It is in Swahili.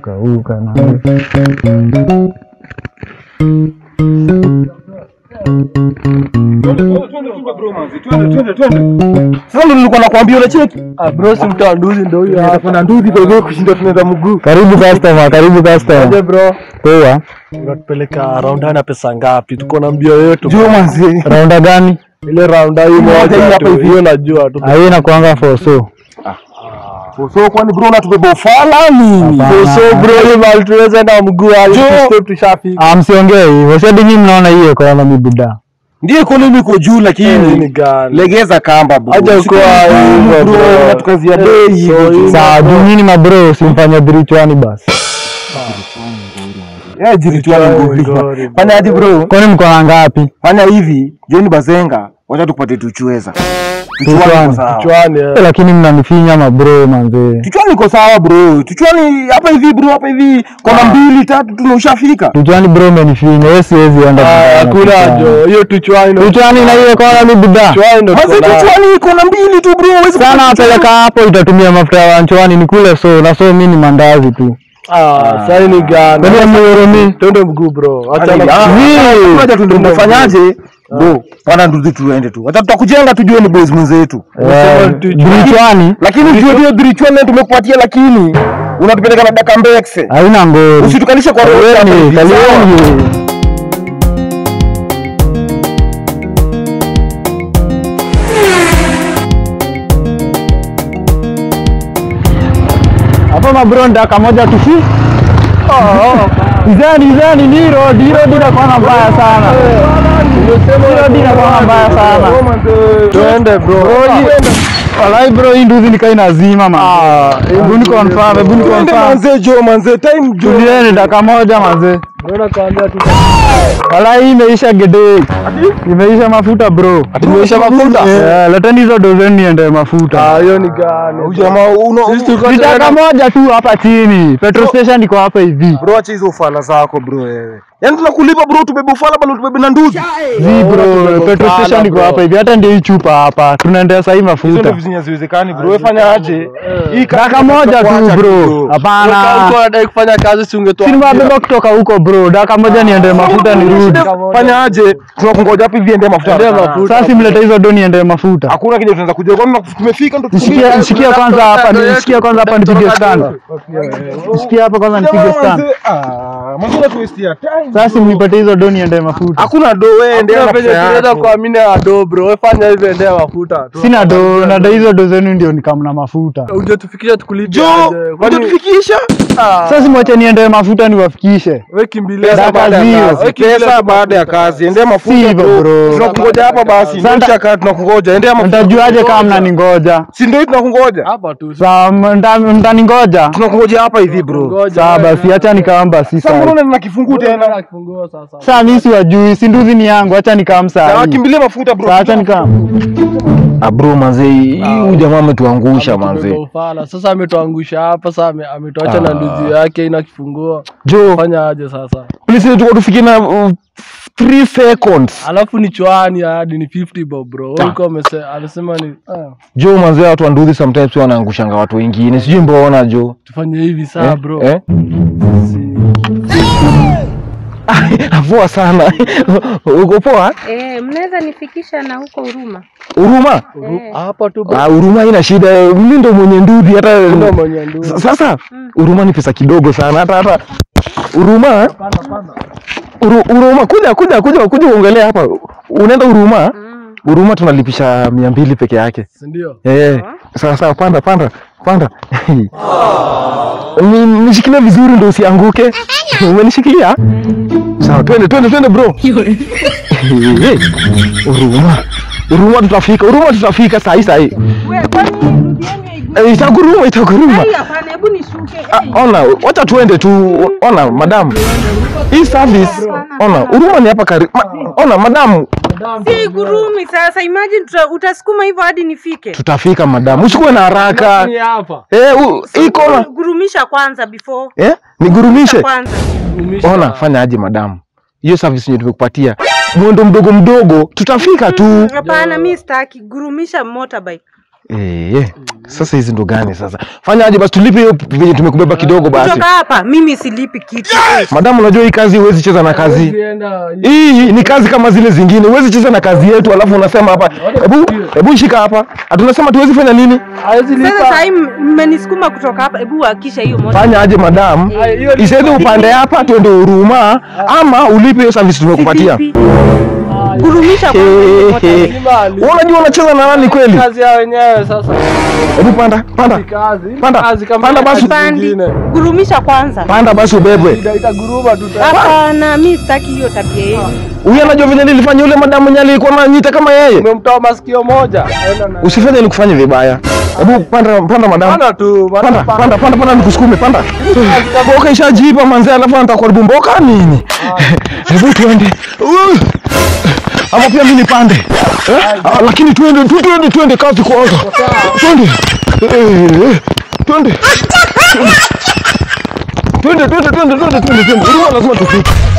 imekauka na Sasa ndo nilikuwa nakwambia unacheki. Ah, bro, si mtu wa nduzi ndio huyo hapa. Kuna nduthi kwa hivyo kushinda tunaenda mguu. karibu customer, karibu Aje customer. bro, Poa. unatupeleka raunda na pesa ngapi? Tuko na mbio yetu. Juu manzi. Raunda gani? Ile raunda hii Moja hii moja hapa tu, hivi. hiyo najua tu. Hii inakuanga for so. So kwani bro unatubeba ufala nini? Hapana. So bro, hii mahali tunaweza enda mguu hadi Jo. step tushafika. Ah, msiongee hivyo. Sasa nyinyi mnaona hii economy buda. Ndio economy iko juu Hii ni lakini gani? legeza kamba bro. Acha Siku ukoa ngumu, hivyo, bro. bro. Unatukazia Eh, bei hivyo so tu. hii- Sawa, juu nyinyi mabro simfanye dhirichwani basi. Eh, jirichwani Ngori, ngori. ngori, Fanya aje bro? Kwani mko na ngapi? Fanya hivi, John Bazenga, wacha tupate tuchweza. Tuchwani Tuchwani. iko sawa. Kichwani. Eh, eh. Lakini mnanifinya mabro manze. Tuchwani iko sawa bro. Tuchwani hapa hivi bro, hapa hivi kona mbili tatu tunaushafika. Tuchwani bro umenifinya. Wewe siwezi enda. Ah, Tuchwani. Hakuna jo, hiyo tuchwani. ndo- Tuchwani na hii economy buda. Tuchwani ndo Mazi tuko nayo. tuchwani kona mbili tu bro, huwezi Sana kupata napeleka hapo itatumia mafuta ya wanchwani ni kule so na so mimi ni mandazi tu. Ah, sasa hii ni gani? Kwani mhurumi? Twende mguu bro. Acha Yaani, na- ah, Hii. Ngoja tu ndio tunafanyaje? Bro, wana nduzi tuende tu. Hata tutakujenga tujue ni boys mwenzetu. Eh, Dhirichwani Lakini ujue hiyo drichwani tumekupatia lakini unatupeleka na daka mbekse. haina ngori. Usitukanishe kwa roho hapa Kalieni, hivi, sawa? kalieni. Hapo mabro ndaka moja tufi. Izani izani ni road, hii road inakuwa mbaya sana. Hii road inakuwa mbaya sana. Twende bro. Walai bro, hii nduzi nikai nazima man. Hebu ni confirm, hebu ni Twende confirm. manze jo manze time jo. Tulieni dakika moja manze. Mbona kaambia tu Wala hii imeisha gede. Imeisha mafuta bro. Imeisha mafuta? Eh, leteni hizo dozeni niende mafuta. Ah, hiyo ni gani? Huyu jamaa uno Sisi tulikuwa Ni dakika tunaenda- moja tu hapa chini. Petrol station iko hapa hivi. bro acha hizo ufala zako bro wewe. Yaani tunakulipa bro tubebe ufala bado tubebe na nduzi. Zi bro, tunataka petrol sana, station iko bro. hapa hivi. Hata ndio hii chupa hapa. Tunaendea sahii Hizo ndio mafuta. vitu haziwezekani bro. Wewe fanya aje? Hii kazi Dakika moja tu tutakuacha bro. Kama Hapana. ulikuwa unadai kufanya kazi si ungetoa. Si nimebeba kutoka huko bro. Dakika moja niende mafuta nirudi. Fanya aje? Tunakungoja hapa hivi ende mafuta. Endea mafuta. Sasa simlete hizo do niende mafuta. Hakuna kile tunaweza kuja kwa nini tumefika ndo Nishikie nishikie kwanza hapa, nishikie kwanza hapa nipige stand. Nishikie hapa kwanza nipige stand. Ah, mambo tu waste ya time. Sasa mnipatie hizo do niende mafuta. Hakuna do wewe ende Ndio na penye pesa tunaweza yako. kuamini ado bro. Wewe fanya hivyo endea mafuta. tu. Sina do, na do hizo do zenu ndio nikamna mafuta. Ungetufikisha tukulipe Jo, aje? Kwani- unatufikisha? Ah, Sasa simwache niende mafuta niwafikishe. wewe kimbilia Dakika baada ya zero. kazi. Wewe kimbilia Pesa tu baada ya kazi, endea Si mafuta hivyo bro. bro. Tunakungoja hapa basi. Sasa- Ndio chaka tunakungoja, endea mafuta. Mtajuaje kama mnaningoja? Si ndio tunakungoja? hapa tu. Sawa, mta- mtaningoja? Tunakungoja hapa hivi bro. Ngoja. Sawa basi, acha nikaamba si Sasa mbona sawa. unaenda na kifungu tena? Tena kifungua sasa. Sasa mimi siwajui, si nduzi ni yangu, acha nikaam Sawa, saa hii. kimbilia mafuta bro. Sawa, acha nikaam. Ah bro manze, huyu jamaa ametuangusha Ametubeba ufala. Sasa ametuangusha hapa sasa ame- ametuacha na nduzi yake ina kifungua. Jo, Fanya aje sasa? polisi tuko tufikie na 3 seconds. Alafu ni chwani hadi ni 50 bob bro. Wewe ulikuwa umese- amesema ni ah, Jo manze, watu wa nduthi sometimes wanaangushanga watu wengine. Sijui mbona jo. tufanye hivi saa bro. Eh? Poa sana. Uko poa? Eh, mnaweza nifikisha na huko Huruma? Huruma? Eh. Hapa tu bro. Ah, Huruma haina shida. Mimi ndo mwenye nduthi hata Ndio mwenye ndugu. S- Sasa Huruma ni pesa kidogo sana hata hata Huruma Uru- Huruma kuja kuja kuja kuja uongelea hapa. Unaenda Huruma? Mm. Huruma tunalipisha mia mbili peke yake. Si ndio? Eh, sawa sawa, panda panda panda. Ni- Nishikilie vizuri ndo usianguke. Umenishikilia? Sawa, twende twende twende bro. Eh, Huruma. Huruma tutafika. Huruma tutafika saa hii saa hii. We, kwani ndugu yenu haigui? Eh, Itaguruma itaguruma. Ai, hapana, hebu nishuke. Ah, Ona, wacha tuende tu. Ona madam. Hii service. Ona, Huruma ni hapa karibu. Ma, ona madam, Si gurumi sasa, imagine tuta, utasukuma hivyo hadi nifike. tutafika madam. Usikuwe na haraka. Ni hapa. Eh, u- iko na Gurumisha kwanza before. eh, nigurumishe. Kwanza. Umisha. Ona, fanya aje madam. Hiyo service yenye tumekupatia. Mwendo mdogo mdogo, tutafika tu. Mm, Hapana, mi sitaki. Gurumisha motorbike. Eh, sasa hizi ndo gani sasa? Fanya aje basi tulipe hiyo venye tumekubeba kidogo basi. Kutoka hapa mimi silipi kitu. Madamu, unajua hii kazi huwezi cheza na kazi. Usienda Hii ni kazi kama zile zingine, huwezi cheza na kazi yetu alafu unasema hapa, hebu hebu shika hapa. Hatunasema tuwezi fanya nini? hawezi Sasa lipa. sasa hivi mmenisukuma kutoka hapa, hebu hakisha hiyo moja. Fanya aje madam, Ay, hiyo ni- isedhe upande hapa tuende Huruma ama ulipe hiyo service tumekupatia. Silipi. Gurumisha kwanza hiyo moja. Lazima alipe. Wewe unajua unacheza na nani kweli? kazi ya wenyewe sasa. Hebu panda, panda. Ni kazi. Ni Panda, kazi kama panda kazi basi. Pandi. zingine. Gurumisha kwanza. Panda basi ubebwe. Ita- Itaguruma tu tena. Hapana, mimi sitaki hiyo tabia yenu. Huyu anajua vile nilifanya yule madamu mwenye alikuwa ananiita kama yeye. Umemtoa masikio moja. Enda na- Usifanye nikufanye vibaya. Hebu panda, panda madamu. Panda tu. Panda, panda, panda, panda nikusukume, panda. Mboka ishajipa manzee, alafu anataka kuharibu mboka nini? Hebu tuende. Uh. Ama pia mimi nipande. Eh? Ah, lakini tuende, tu tuende, tuende kazi kwanza. Twende. Eh, eh, Twende. Twende, twende, twende, twende, twende, twende. Huruma lazima tufike.